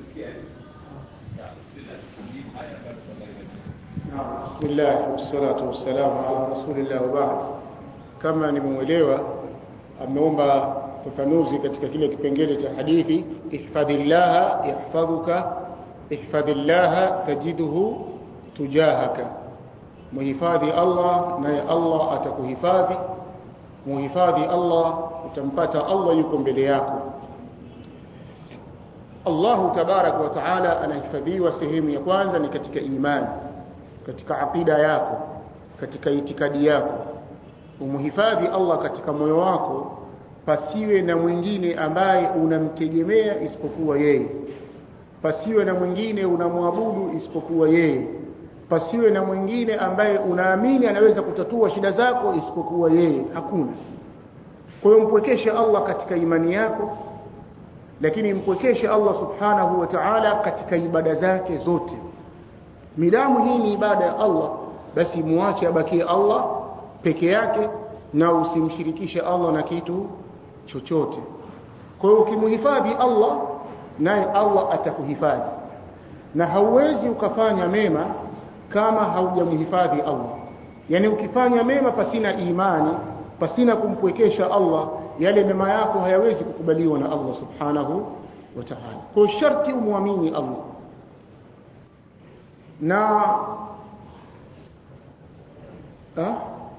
بسم الله والصلاة والسلام على رسول الله وبعد kama nimemwelewa ameomba fafanuzi katika kile kipengele cha hadithi ihfadhillaha yahfadhuka ihfadhillaha tajiduhu tujahaka muhifadhi Allah naye Allah atakuhifadhi muhifadhi Allah utampata Allah yuko mbele yako Allahu tabarak wa taala anahifadhiwa sehemu ya kwanza ni katika imani katika aqida yako katika itikadi yako umhifadhi Allah katika moyo wako pasiwe na mwingine ambaye unamtegemea isipokuwa yeye pasiwe na mwingine unamwabudu isipokuwa yeye pasiwe na mwingine ambaye unaamini anaweza kutatua shida zako isipokuwa yeye hakuna kwa hiyo mpwekeshe Allah katika imani yako lakini mpwekeshe Allah subhanahu wa ta'ala katika ibada zake zote midamu hii ni ibada ya Allah basi muache abakie Allah peke yake na usimshirikishe Allah na kitu chochote kwa hiyo ukimhifadhi Allah naye Allah atakuhifadhi na hauwezi ukafanya mema kama haujamhifadhi Allah yani ukifanya mema pasina imani pasina kumpwekesha Allah yale mema yako hayawezi kukubaliwa na Allah subhanahu wa ta'ala kwa sharti umwamini Allah na ha?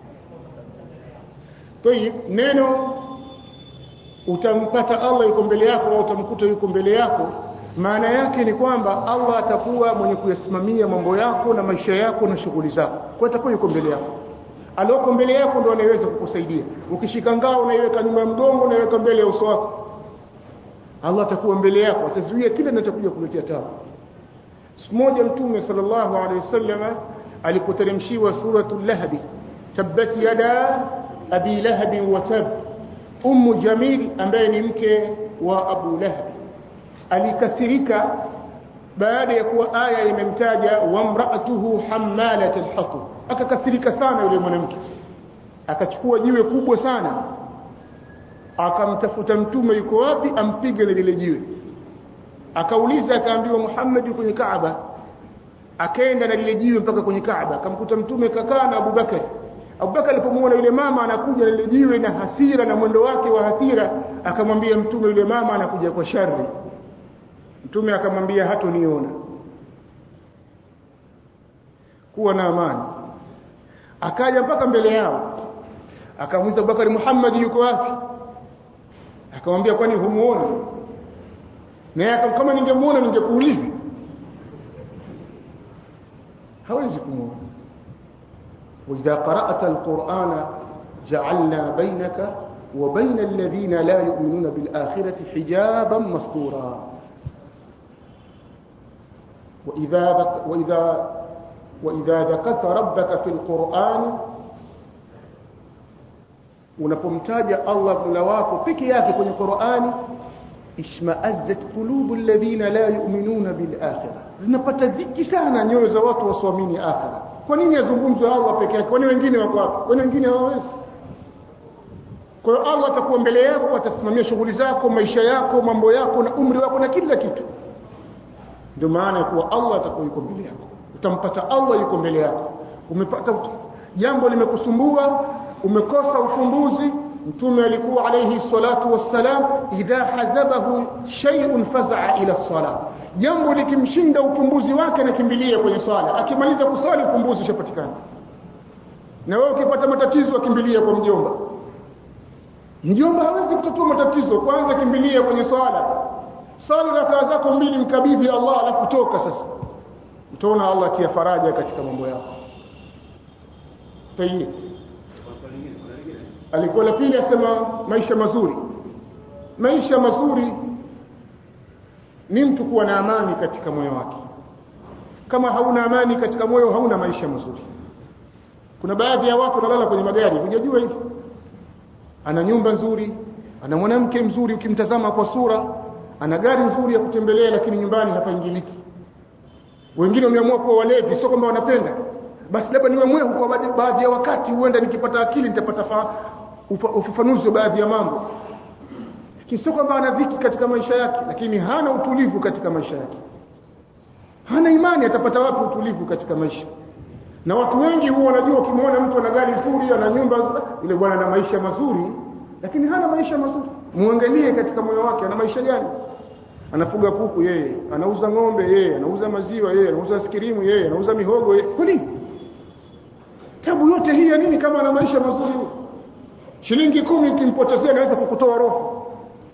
Tayib, neno utampata Allah yuko mbele yako au utamkuta yuko mbele yako maana yake ni kwamba Allah atakuwa mwenye kuyasimamia mambo yako na maisha yako na shughuli zako kwa atakuwa yuko mbele yako alioko mbele yako ndo anayeweza kukusaidia ukishika ngao unaiweka nyuma ya mgongo unaiweka mbele ya uso wako Allah atakuwa mbele yako atazuia kile kinachokuja kuletea tabu siku moja mtume sallallahu alaihi wasallam alipoteremshiwa suratul lahbi tabbat yada abi lahab wa tab ummu jamil ambaye ni mke wa abu lahab alikasirika baada ya kuwa aya imemtaja wamraatuhu hammalat alhatab akakasirika sana yule mwanamke akachukua jiwe kubwa sana akamtafuta mtume yuko wapi ampige na lile jiwe akauliza akaambiwa Muhammad yuko kwenye Kaaba akaenda na lile jiwe mpaka kwenye Kaaba akamkuta mtume kakaa na Abubakar Abubakar alipomuona yule mama anakuja na lile jiwe na hasira na mwendo wake wa hasira akamwambia mtume yule mama anakuja kwa shari mtume akamwambia hatoniona kuwa na amani akaja mpaka mbele yao akamuuliza Abubakar Muhammad yuko wapi akamwambia kwani humuoni naye kama ningemuona ningekuuliza hawezi kumuona وإذا قرأت القرآن جعلنا بينك وبين الذين لا يؤمنون بالآخرة حجابا مستورا وإذا ذك وإذا وإذا ذكرت ربك في القرآن unapomtaja Allah Mola wako peke yake kwenye Qur'ani ishma'azzat qulubu alladhina la yu'minuna bil akhirah zinapata dhiki sana nyoyo za watu wasioamini akhira kwa nini yazungumzwe Allah peke yake kwani wengine wako wapi kwani wengine hawawezi kwa hiyo Allah atakuwa mbele yako atasimamia shughuli zako maisha yako mambo yako na umri wako na kila kitu ndio maana ya kuwa Allah atakuwa yuko mbele yako utampata Allah yuko mbele yako umepata jambo limekusumbua umekosa ufumbuzi mtume alikuwa alayhi salatu wassalam idha hazabahu shay'un faza'a ila salat jambo likimshinda ufumbuzi wake nakimbilia kwenye swala akimaliza kuswali ufumbuzi ushapatikana na wewe ukipata matatizo akimbilia kwa mjomba mjomba hawezi kutatua matatizo kwanza kimbilia kwenye swala swali rakaa zako mbili mkabidhi Allah alafu toka sasa utaona Allah atia faraja katika mambo yako tayeb alikuwa la pili asema maisha mazuri maisha mazuri ni mtu kuwa na amani katika moyo wake kama hauna amani katika moyo hauna maisha mazuri kuna baadhi ya watu wanalala kwenye magari hujajua hivi ana nyumba nzuri ana mwanamke mzuri ukimtazama kwa sura ana gari nzuri ya kutembelea lakini nyumbani hapaingiliki wengine wameamua kuwa walevi sio kwamba wanapenda basi labda niwe mwehu kwa baadhi ya wakati huenda nikipata akili nitapata ufafanuzi wa baadhi ya mambo kisio kwamba ana dhiki katika maisha yake lakini hana utulivu katika maisha yake hana imani atapata wapi utulivu katika maisha na watu wengi huwa wanajua ukimwona mtu ana gari nzuri ana nyumba yule bwana ana maisha mazuri lakini hana maisha mazuri muangalie katika moyo wake ana maisha gani anafuga kuku yeye anauza ng'ombe yeye anauza maziwa yeye anauza skirimu yeye anauza mihogo yeye kwa nini tabu yote hii ya nini kama ana maisha mazuri shilingi kumi ukimpotezea anaweza kukutoa roho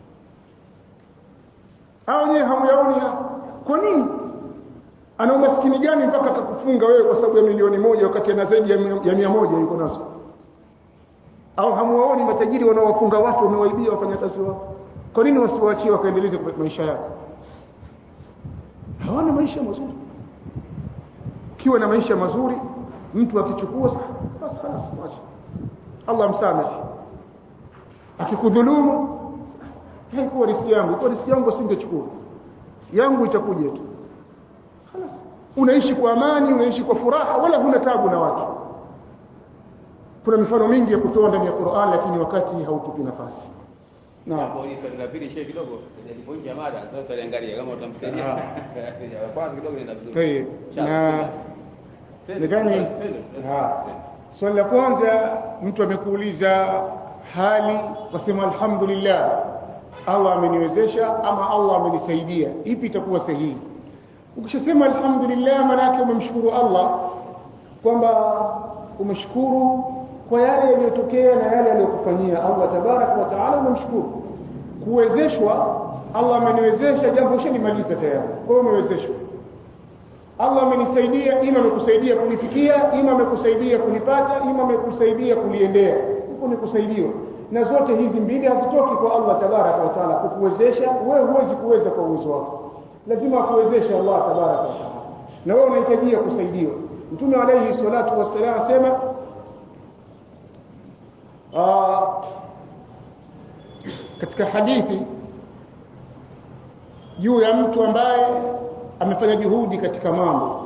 au nyewe hamyaoni kwa nini ana umaskini gani mpaka akakufunga wewe kwa sababu ya milioni moja wakati ana zaidi ya mia moja yuko nazo au hamuwaoni matajiri wanaowafunga watu wamewaibia wafanyakazi wao kwa nini wasiwaachie wakaendeleze maisha yao hawana maisha mazuri ukiwa na maisha mazuri mtu akichukua basi خلاص mwache Allah msamehe akikudhulumu haikuwa riski yangu kwa riski yangu asingechukua yangu itakuja tu خلاص unaishi kwa amani unaishi kwa furaha wala huna tabu na watu kuna mifano mingi ya kutoa ndani ya Qur'an lakini wakati hautupi nafasi Naam. Hapo ni swali la pili shehe kidogo nilipoingia mada sasa tuangalie kama utamsaidia. Kwanza kidogo nenda vizuri. Tayeb. Na nadhani swali la kwanza mtu amekuuliza hali wasema alhamdulillah Allah ameniwezesha ama Allah amenisaidia ipi itakuwa sahihi ukishasema alhamdulillah maana yake umemshukuru Allah kwamba umeshukuru kwa yale yaliyotokea na yale aliyokufanyia Allah tabarak wa taala umemshukuru kuwezeshwa Allah ameniwezesha jambo ushalimaliza tayari kwa hiyo umewezeshwa Allah amenisaidia ima amekusaidia kulifikia ima amekusaidia kulipata ima amekusaidia kuliendea huko ni kusaidiwa na zote hizi mbili hazitoki kwa Allah tabaraka wa taala kukuwezesha wewe huwezi kuweza kwa uwezo wako lazima akuwezeshe Allah tabaraka wa taala na wewe unahitajia kusaidiwa mtume alayhi salatu wassalam asema katika hadithi juu ya mtu ambaye amefanya juhudi katika mambo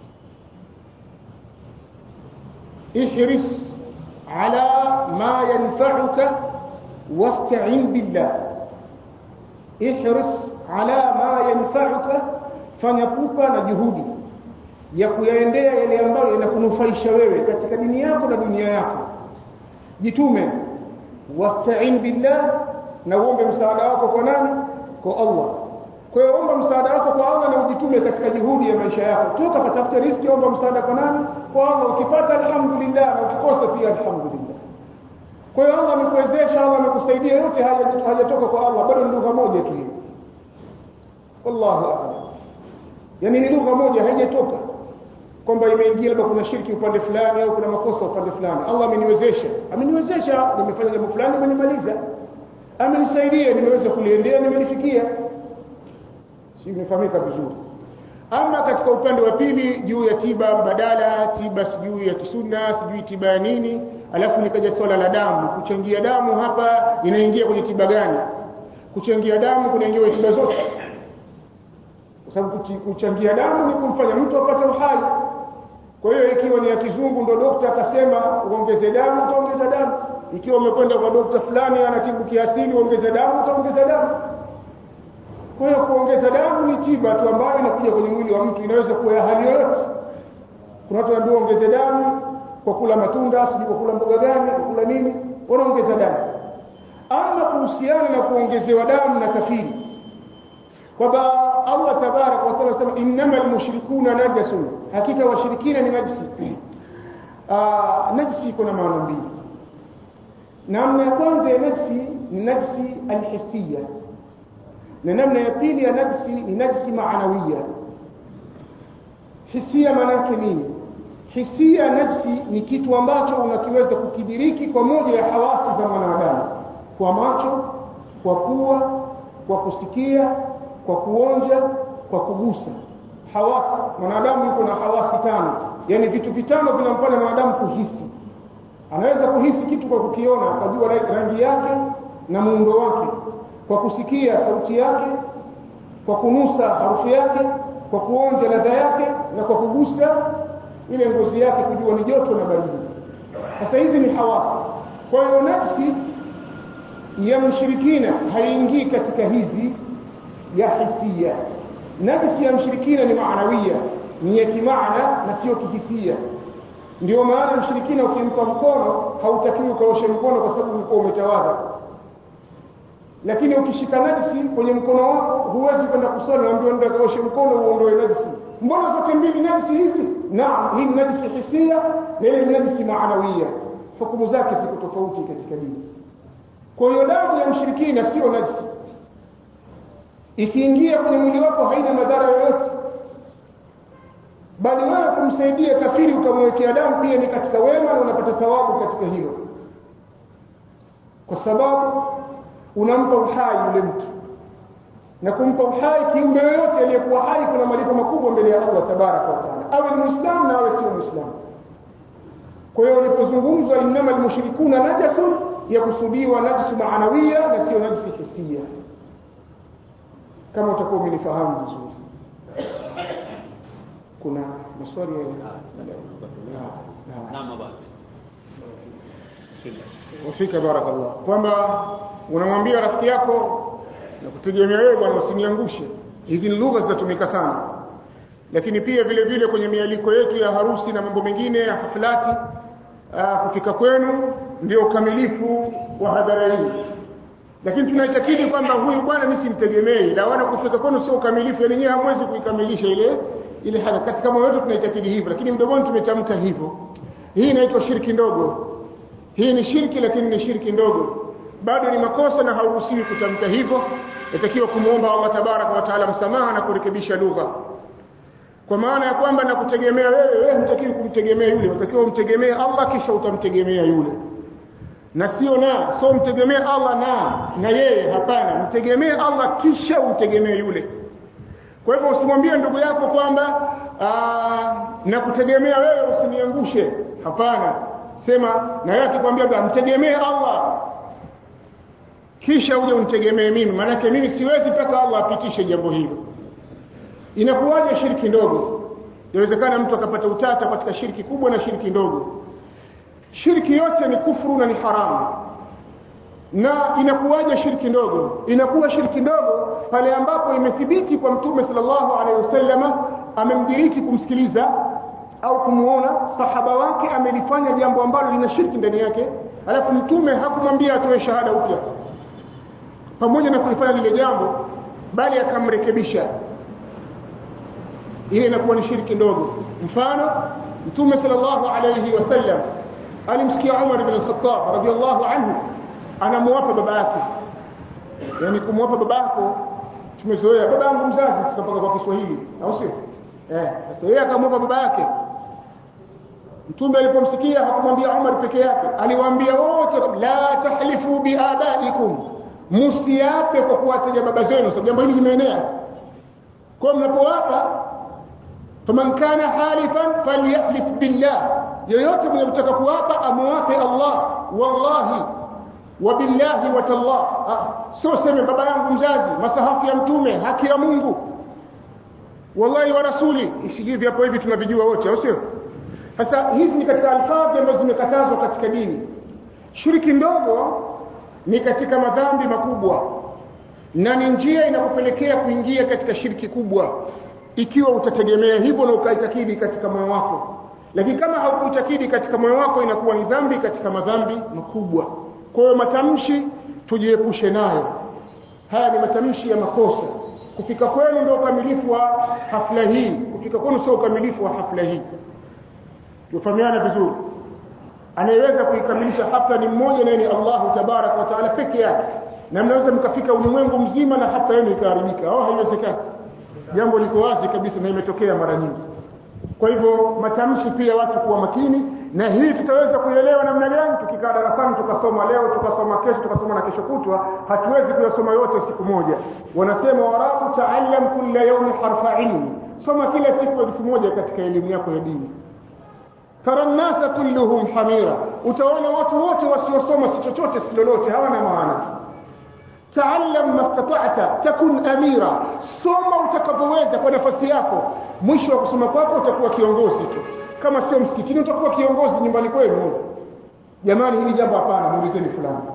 ihris ala ma yanfa'uka wasta'in billah ihris ala ma yanfa'uka fanya pupa na juhudi ya kuyaendea yale ambayo yanakunufaisha wewe katika dini yako na dunia yako jitume wasta'in billah na uombe msaada wako kwa nani kwa Allah kwa hiyo omba msaada wako kwa Allah na ujitume katika juhudi ya maisha yako toka patafute riziki omba msaada kwa nani kwa Allah ukipata alhamdulillah na ukikosa pia alhamdulillah kwa hiyo Allah amekuwezesha Allah amekusaidia yote haya hajatoka kwa Allah bado ni lugha moja tu hiyo wallahu a'lam yani ni lugha moja haijatoka kwamba imeingia labda kuna shirki upande fulani au kuna makosa upande fulani Allah ameniwezesha ameniwezesha nimefanya jambo fulani nimenimaliza amenisaidia nimeweza kuliendea nimelifikia si imefahamika vizuri ama katika upande wa pili juu ya tiba mbadala tiba sijui ya kisunna sijui tiba ya nini alafu nikaja swala la damu kuchangia damu hapa inaingia kwenye tiba gani kuchangia damu kunaingia kwenye tiba zote kwa sababu kuchangia damu ni kumfanya mtu apate uhai kwa hiyo ikiwa ni ya kizungu ndo dokta akasema uongeze damu utaongeza damu ikiwa umekwenda kwa dokta fulani anatibu kiasili uongeze damu utaongeza damu kwa hiyo kuongeza damu ni tiba tu ambayo inakuja kwenye mwili wa mtu inaweza kuwa ya hali yoyote kuna watu wanaambiwa ongeze damu kwa kula matunda sijui kwa kula mboga gani kwa kula nini wanaongeza damu ama kuhusiana na kuongezewa damu na kafiri kwamba Allah tabarak wa taala anasema innamal mushrikuna najasun hakika washirikina ni najisi ah najisi iko na maana mbili namna ya kwanza ya najisi ni najisi alhisiya na namna ya pili ya najisi ni najisi maanawiya hisia maana yake nini hisia najisi ni kitu ambacho unakiweza kukidiriki kwa moja ya hawasi za mwanadamu kwa macho kwa pua kwa kusikia kwa kuonja kwa kugusa hawasi mwanadamu yuko na hawasi tano yani vitu vitano vinamfanya mwanadamu kuhisi anaweza kuhisi kitu kwa kukiona akajua rangi yake na muundo wake kwa kusikia sauti yake kwa kunusa harufu yake kwa kuonja ladha yake na kwa kugusa ile ngozi yake kujua ni joto na baridi sasa hizi ni hawasi kwa hiyo nafsi ya mshirikina haingii katika hizi ya hisia najisi ya mshirikina ni maanawia ni ya kimaana na sio kihisia ndio maana mshirikina ukimpa mkono hautakiwi ukaoshe mkono kwa sababu ulikuwa umetawadha lakini ukishika najisi kwenye mkono wako huwezi kwenda kusali naambiwa nenda kaoshe mkono uondoe najisi mbona zote mbili najisi hizi naam hii ni najisi hisia na ile ni najisi maanawia hukumu zake ziko tofauti katika dini kwa hiyo damu ya mshirikina sio najisi ikiingia kwenye mwili wako haina madhara yoyote bali wewe kumsaidia kafiri ukamwekea damu pia ni katika wema na unapata thawabu katika hilo kwa sababu unampa uhai yule mtu na kumpa uhai kiumbe yoyote aliyekuwa hai kuna malipo makubwa mbele ya Allah tabaraka wa taala awe ni muislamu na awe sio muislamu kwa hiyo ulipozungumzwa innama almushrikuna najasun yakusudiwa najsu maanawia na sio najsi hisia kama utakuwa umenifahamu vizuri kuna maswali ya Naam baba. wafika barakallah kwamba unamwambia rafiki yako na kutegemea wewe bwana usiniangushe hizi ni lugha zinatumika sana lakini pia vile vile kwenye mialiko yetu ya harusi na mambo mengine ya haflati aa, kufika kwenu ndio ukamilifu wa hadhara hii lakini tunaitakidi kwamba huyu bwana mimi simtegemei na wana kufika kwenu sio ukamilifu yani nyinyi hamwezi kuikamilisha ile ile hali katika moyo wetu tunaitakidi hivyo lakini mdomoni tumetamka hivyo hii inaitwa shirki ndogo hii ni shirki lakini ni shirki ndogo bado ni makosa na hauruhusiwi kutamka hivyo yatakiwa kumwomba Allah tabaraka wa taala msamaha na kurekebisha lugha kwa maana ya kwamba nakutegemea wewe wewe hutakiwi kumtegemea yule unatakiwa umtegemee Allah kisha utamtegemea yule na sio na sio mtegemee Allah na na yeye hapana mtegemee Allah kisha umtegemee yule kwa hivyo usimwambie ndugu yako kwamba nakutegemea wewe usiniangushe hapana sema na yeye akikwambia mtegemee Allah kisha uje unitegemee mimi maanake mimi siwezi mpaka Allah apitishe jambo hilo inakuwaje shirki ndogo inawezekana mtu akapata utata katika shirki kubwa na shirki ndogo shirki yote ni kufuru na ni haramu na inakuwaje shirki ndogo inakuwa shirki ndogo pale ambapo imethibiti kwa mtume sallallahu alaihi wasallama amemdiriki kumsikiliza au kumuona sahaba wake amelifanya jambo ambalo lina shirki ndani yake alafu mtume hakumwambia atoe shahada upya pamoja na kulifanya lile jambo bali akamrekebisha ile inakuwa ni shirki ndogo mfano mtume sallallahu alayhi wasallam alimsikia Umar ibn al-Khattab radiyallahu anhu anamuapa baba yake yani kumwapa baba yako tumezoea baba yangu mzazi sikapaka kwa Kiswahili au sio eh sasa yeye akamwapa baba yake mtume alipomsikia hakumwambia Umar peke yake aliwaambia wote la tahlifu biabaikum msiape kwa kuwataja baba zenu sababu jambo hili limeenea kwa mnapowapa faman kana halifan falyahlif billah yoyote mwenye kutaka kuwapa amuwape Allah wallahi wa billahi wa tallah sio sema baba yangu mzazi masahafu ya mtume haki ya Mungu wallahi wa rasuli ishigivi hapo hivi tunavijua wote au sio sasa hizi ni katika alfadhi ambazo zimekatazwa katika dini shiriki ndogo ni katika madhambi makubwa na ni njia inakupelekea kuingia katika shirki kubwa ikiwa utategemea hivyo na ukaitakidi katika moyo wako lakini kama haukuitakidi katika moyo wako inakuwa ni dhambi katika madhambi makubwa kwa hiyo matamshi tujiepushe nayo haya ni matamshi ya makosa kufika kwenu ndio ukamilifu wa hafla hii kufika kwenu sio ukamilifu wa hafla hii tufahamiana vizuri anayeweza kuikamilisha hafla ni mmoja naye ni Allahu tabarak wa taala peke yake na mnaweza mkafika ulimwengu mzima na hafla yenu ikaharibika au haiwezekani jambo liko wazi kabisa na imetokea mara nyingi kwa hivyo matamshi pia watu kuwa makini na hii tutaweza kuielewa namna gani tukikaa darasani tukasoma leo tukasoma kesho tukasoma na kesho kutwa hatuwezi kuyasoma yote siku moja wanasema warabu taallam kulla yawmi harfa ilmi soma kila siku elfu moja katika elimu yako ya dini tara nnasa kulluhum hamira utaona watu wote wasiosoma si chochote si lolote hawana maana taallam mastata'ta takun amira soma utakapoweza kwa nafasi yako mwisho wa kusoma kwako utakuwa kiongozi tu kama sio msikitini utakuwa kiongozi nyumbani kwenu jamani hili jambo hapana muulizeni fulani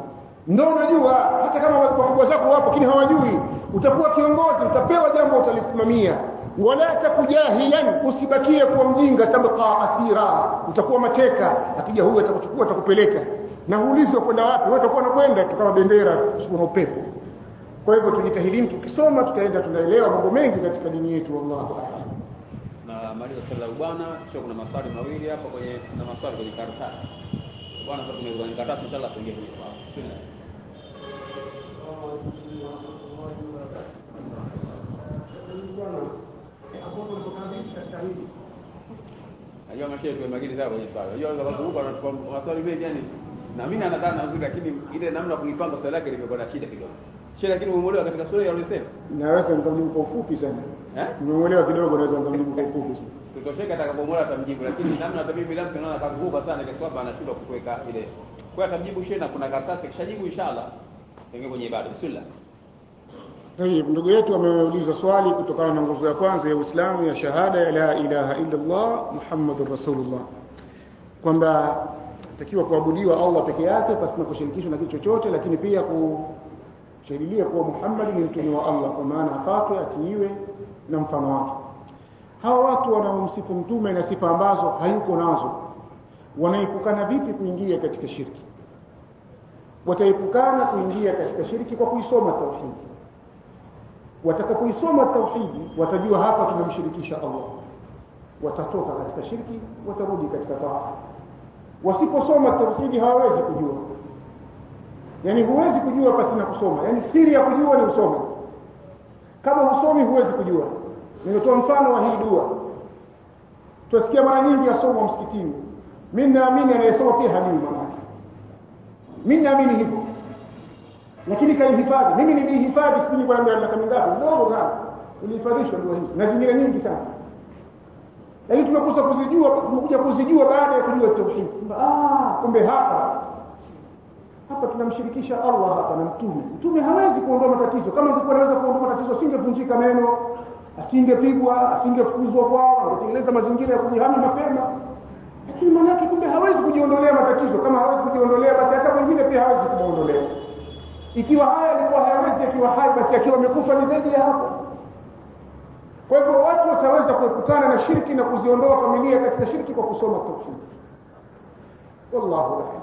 ndio unajua hata kama wakubwa zako wapo lakini hawajui utakuwa kiongozi utapewa jambo utalisimamia wala takujahilan usibakie kuwa mjinga tabqa asira utakuwa mateka akija huyu atakuchukua atakupeleka na huulizwa kwenda wapi wewe utakuwa unakwenda tu kama bendera kuna upepo kwa hivyo tujitahidini tukisoma tutaenda tunaelewa mambo mengi katika dini yetu wallahu a'lam na maliza swali la bwana kisha kuna maswali mawili hapa kwenye na maswali kwenye karatasi bwana sasa tumeweka kwenye karatasi inshallah tuingie kwenye swali Bismillah. Najua mashehe kwa magili sana kwenye swali. Unajua unaweza kuzunguka na tupa maswali mengi yani. Na mimi nadhani nazuri lakini ile namna kuipanga swali lake limekuwa na shida kidogo. Shida lakini umeelewa katika swali ulisema? naweza nikamjibu kwa ufupi sana Eh? nimeelewa kidogo naweza nikamjibu kwa ufupi sana Tutosheka atakapomwona atamjibu lakini namna hata mimi binafsi naona kazunguka sana kwa sababu anashindwa kuweka ile. Kwa hiyo atamjibu shehe na kuna karatasi kishajibu inshallah. Tuingie kwenye ibada. Bismillah. Tayib, ndugu yetu ameuliza swali kutokana na nguzo ya kwanza ya Uislamu ya shahada ya la ilaha illa Allah Muhammadur Rasulullah, kwamba takiwa kuabudiwa Allah peke yake pasina kushirikishwa na kitu chochote, lakini pia kushahidilia kuwa Muhammad ni mtume wa Allah, kwa maana afatwe, atiiwe na mfano wake. Hawa watu wanaomsifu mtume na sifa ambazo hayuko nazo, wanaepukana vipi kuingia katika shirki? Wataepukana kuingia katika shirki kwa kuisoma tauhidi watakapoisoma tauhidi watajua hapa tunamshirikisha Allah watatoka katika shirki watarudi katika taa wasiposoma tauhidi hawawezi kujua yani huwezi kujua pasi na kusoma yani siri ya kujua ni usome kama husomi huwezi kujua nimetoa mfano wa hii dua tusikia mara nyingi yasomwa msikitini mimi naamini anayesoma pia hajui maana yake mimi naamini hivyo lakini kaihifadhi mimi nilihifadhi siku nyingi kwa miaka mingapi ndogo sana nilihifadhishwa dua hizi na zingine nyingi sana lakini tunakosa kuzijua tumekuja kuzijua baada ya kujua tauhid ah kumbe hapa hapa tunamshirikisha Allah hapa na mtume mtume hawezi kuondoa matatizo kama angekuwa anaweza kuondoa matatizo asingevunjika meno asingepigwa asingefukuzwa kwao angetengeneza mazingira ya kujihami mapema lakini maana yake kumbe hawezi kujiondolea matatizo kama hawezi kujiondolea basi hata mwingine pia hawezi kumuondolea ikiwa haya alikuwa hayawezi akiwa hai basi akiwa amekufa ni zaidi ya hapo kwa hivyo watu wataweza kuepukana na shirki na kuziondoa familia katika shirki kwa kusoma tauhid wallahu a'lam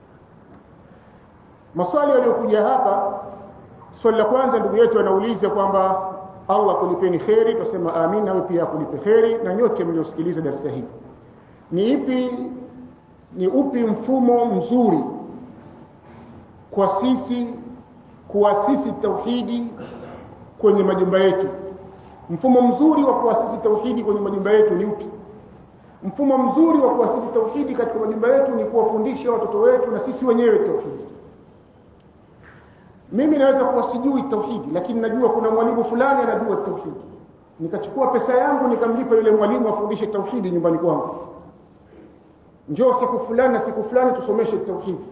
maswali yaliyokuja hapa swali la kwanza ndugu yetu anauliza kwamba Allah kulipeni kheri tusema amin nawe pia akulipe kheri na nyote mliosikiliza darasa hili ni ipi ni upi mfumo mzuri kwa sisi kuasisi tauhidi kwenye majumba yetu mfumo mzuri wa kuasisi tauhidi kwenye majumba yetu ni upi mfumo mzuri wa kuasisi tauhidi katika majumba yetu ni kuwafundisha watoto wetu na sisi wenyewe tauhidi mimi naweza kuwa sijui tauhidi lakini najua kuna mwalimu fulani anajua tauhidi nikachukua pesa yangu nikamlipa yule mwalimu afundishe tauhidi nyumbani kwangu njoo siku fulani na siku fulani tusomeshe tauhidi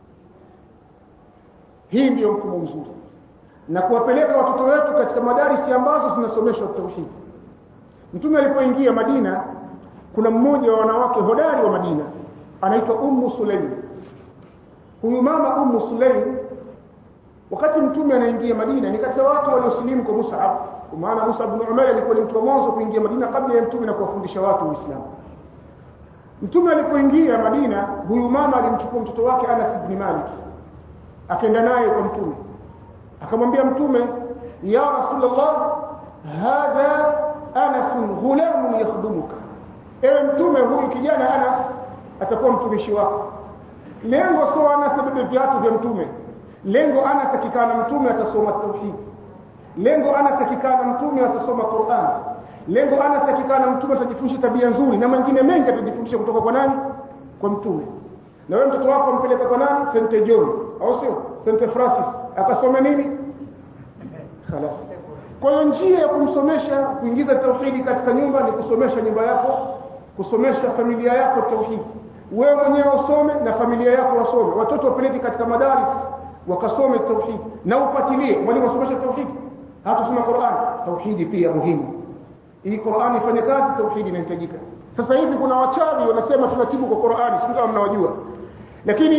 hii ndiyo mfumo mzuri na kuwapeleka watoto wetu katika madarisi ambazo zinasomeshwa tauhidi mtume alipoingia Madina kuna mmoja wa wanawake hodari wa Madina anaitwa Ummu Sulaim huyu mama Ummu Sulaim wakati mtume anaingia Madina ni katika watu waliosilimu kwa Mus'ab kwa maana Mus'ab ibn Umair alikuwa ni mtu wa mwanzo kuingia Madina kabla ya mtume na kuwafundisha watu Uislamu mtume alipoingia Madina huyu mama alimchukua mtoto wake Anas ibn Malik akaenda naye kwa mtume akamwambia mtume ya rasulullah hadha anas ghulamun yakhdumuka ewe mtume huyu kijana anas atakuwa mtumishi wako lengo sio anas abebe viatu vya mtume lengo anas akikaa na mtume atasoma tauhid lengo anas akikaa na mtume atasoma Qur'an lengo anas akikaa na mtume atajifundisha tabia nzuri na mengine mengi atajifundisha kutoka kwa nani kwa mtume na wewe mtoto wako mpeleka kwa nani St John au sio St Francis akasome nini خلاص kwa hiyo njia ya kumsomesha kuingiza tauhidi katika nyumba ni kusomesha nyumba yako kusomesha familia yako tauhidi wewe mwenyewe usome na familia yako wasome watoto wapeleke katika madaris wakasome tauhidi na ufuatilie mwalimu asomesha tauhidi hatusoma Qur'an tauhidi pia muhimu ili Qur'an ifanye kazi tauhidi inahitajika sasa hivi kuna wachawi wanasema tunatibu kwa Qur'ani sio kama mnawajua lakini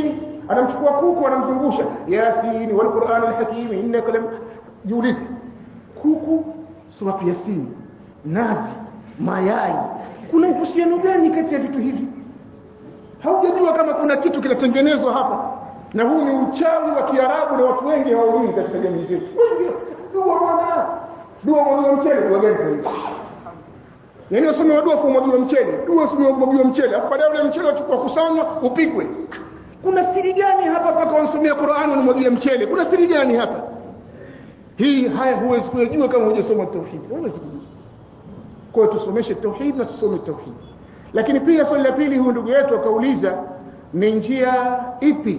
anamchukua kuku anamzungusha yasin wal qur'an al hakim innaka lam jiulize kuku suratu yasin nazi mayai kuna uhusiano gani kati ya vitu hivi haujajua kama kuna kitu kinatengenezwa hapa na huu ni uchawi wa kiarabu na watu wengi hawaujui katika jamii zetu dua bwana dua mwagiwa mchele dua gani sasa yaani wasome dua kwa mwagiwa mchele dua usome mwagiwa mchele afu baadaye ule mchele uchukua kusanywa upikwe kuna siri gani hapa mpaka wansomea Qur'an wanamwagia mchele kuna siri gani hapa hii haya huwezi kujua kama hujasoma tauhid huwezi kujua kwa hiyo tusomeshe tauhid na tusome tauhid lakini pia swali la pili huyu ndugu yetu akauliza ni njia ipi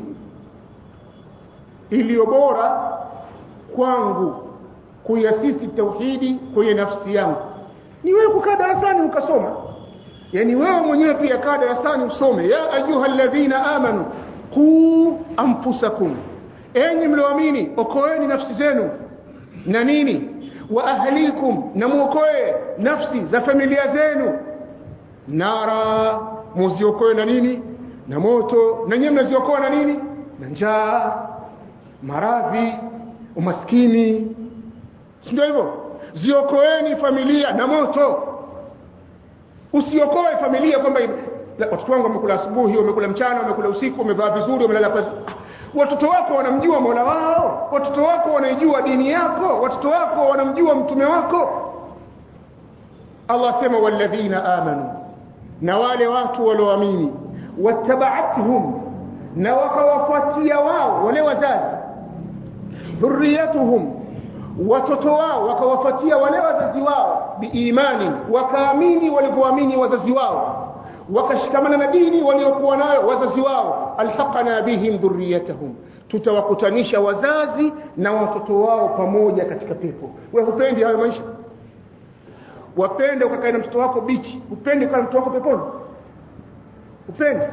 iliyo bora kwangu kuiasisi tauhidi kwenye nafsi yangu ni wewe kukaa darasani ukasoma yani wewe mwenyewe pia kaa darasani usome ya ayuha alladhina amanu qu anfusakum enyi mlioamini okoeni nafsi zenu na nini wa ahlikum na muokoe nafsi za familia zenu nara muziokoe na nini na moto na nyewe mnaziokoa na nini na njaa maradhi umaskini si ndio hivyo ziokoeni familia na moto usiokoe familia kwamba watoto wangu wamekula asubuhi wamekula mchana wamekula usiku wamevaa vizuri wamelala pasi watoto wako wanamjua Mola wao watoto wako wanaijua dini yako watoto wako wanamjua mtume wako Allah sema walladhina amanu na wale watu walioamini wattaba'atuhum na wakawafuatia wao wale wazazi dhurriyatuhum watoto wao wakawafuatia wale wazazi wao biimani wakaamini walivyoamini wazazi wao wakashikamana na dini waliokuwa nayo wazazi wao alhaqana bihim dhurriyatahum tutawakutanisha wazazi na watoto wao pamoja katika pepo wewe hupendi hayo maisha wapende ukakae na mtoto wako bichi upende ukae na mtoto wako peponi upende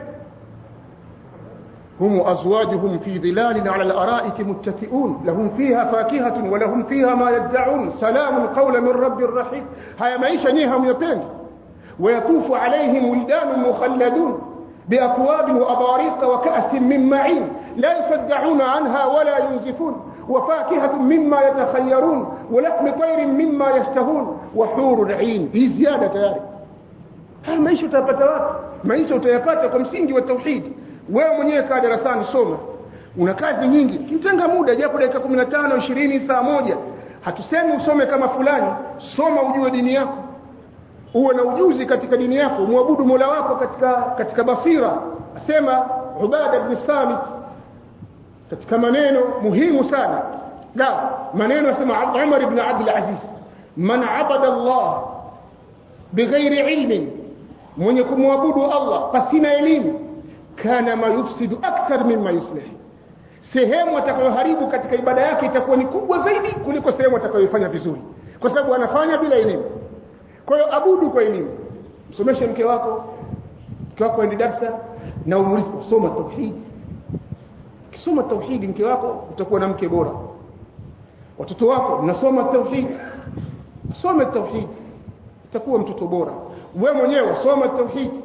هم أزواجهم في ظلال على الأرائك متكئون لهم فيها فاكهة ولهم فيها ما يدعون سلام قول من رب رحيم هيا معيشة نيهم يبين ويطوف عليهم ولدان مخلدون بأكواب وأباريق وكأس من معين لا يصدعون عنها ولا ينزفون وفاكهة مما يتخيرون ولحم طير مما يشتهون وحور عين هي زيادة يعني haya maisha utayapata wapi maisha utayapata kwa msingi wa tauhidi wewe mwenyewe kaa darasani soma una kazi nyingi kitenga muda japo dakika 15 20 saa moja hatusemi usome kama fulani soma ujue dini yako uwe na ujuzi katika dini yako muabudu Mola wako katika katika basira asema Ubada ibn Samit katika maneno muhimu sana la maneno asema Umar ibn Abdul Aziz man abada Allah bighairi ilmin mwenye kumwabudu Allah pasina elimu kana ma yufsidu akthar mimma yuslih sehemu atakayoharibu katika ibada yake itakuwa ni kubwa zaidi kuliko sehemu atakayoifanya vizuri kwa sababu anafanya bila elimu kwa hiyo abudu kwa elimu msomeshe mke wako mke wako aende darsa na umulize soma tauhidi ukisoma tauhidi mke wako utakuwa na mke bora watoto wako mnasoma tauhidi some tauhidi utakuwa mtoto bora we mwenyewe soma tauhidi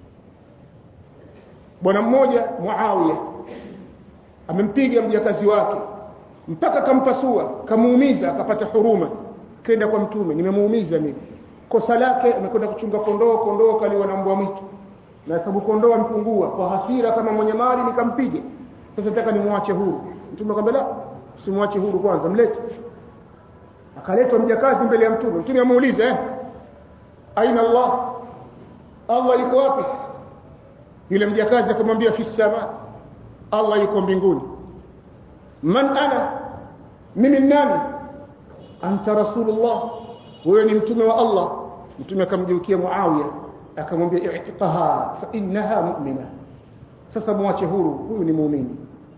bwana mmoja Muawiya amempiga mjakazi wake mpaka kampasua kamuumiza akapata huruma kenda kwa mtume nimemuumiza mimi kosa lake amekwenda kuchunga kondoo kondoo kaliwa na mbwa mwitu na sababu kondoo ampungua kwa hasira kama mwenye mali nikampige sasa nataka nimwache huru mtume akamwambia la usimwache huru kwanza mlete akaletwa mjakazi mbele ya mtume mtume amuuliza eh aina Allah Allah yuko wapi yule mjakazi akamwambia fi sama Allah yuko mbinguni man ana mimi nani anta rasulullah wewe ni mtume wa Allah mtume akamgeukia Muawiya akamwambia i'tiqaha fa innaha mu'mina sasa muache huru huyu ni muumini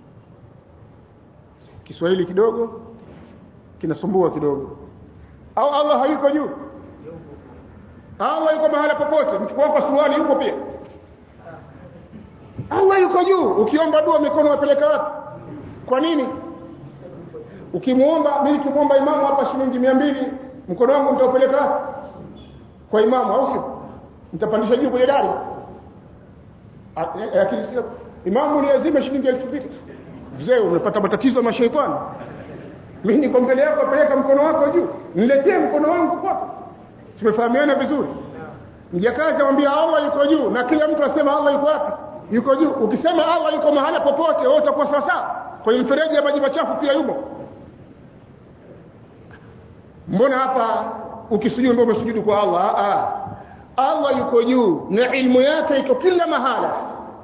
Kiswahili kidogo kinasumbua kidogo au Allah hayuko juu Allah yuko mahala popote mchukua kwa suruali yuko pia Allah yuko juu ukiomba dua mikono wapeleka wapi kwa nini ukimuomba mimi nikimuomba imamu hapa shilingi 200 mkono wangu nitaupeleka wapi kwa imamu au sio nitapandisha juu kwenye dari lakini sio imamu niazime shilingi elfu mbili mzee umepata matatizo ya mashaitani mimi niko mbele yako apeleka mkono wako juu niletee mkono wangu kwako tumefahamiana vizuri mjakazi amwambia Allah yuko juu na kila mtu asema Allah yuko wapi yuko juu ukisema Allah yuko mahala popote wewe utakuwa sawa sawa kwenye mfereji ya maji machafu pia yumo mbona hapa ukisujudu ndio umesujudu kwa Allah ah Allah yuko juu na ilmu yake iko kila mahala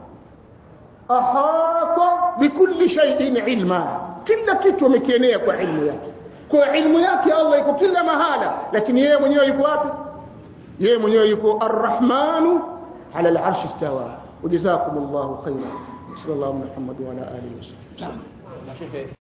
ahata bikulli shay'in ilma kila kitu amekienea kwa ilmu yake kwa ilmu yake Allah iko kila mahala lakini yeye mwenyewe yuko wapi yeye mwenyewe yuko arrahmanu ala al-arsh istawa وجزاكم الله خيرا صلى الله على محمد وعلى اله وصحبه Sheikh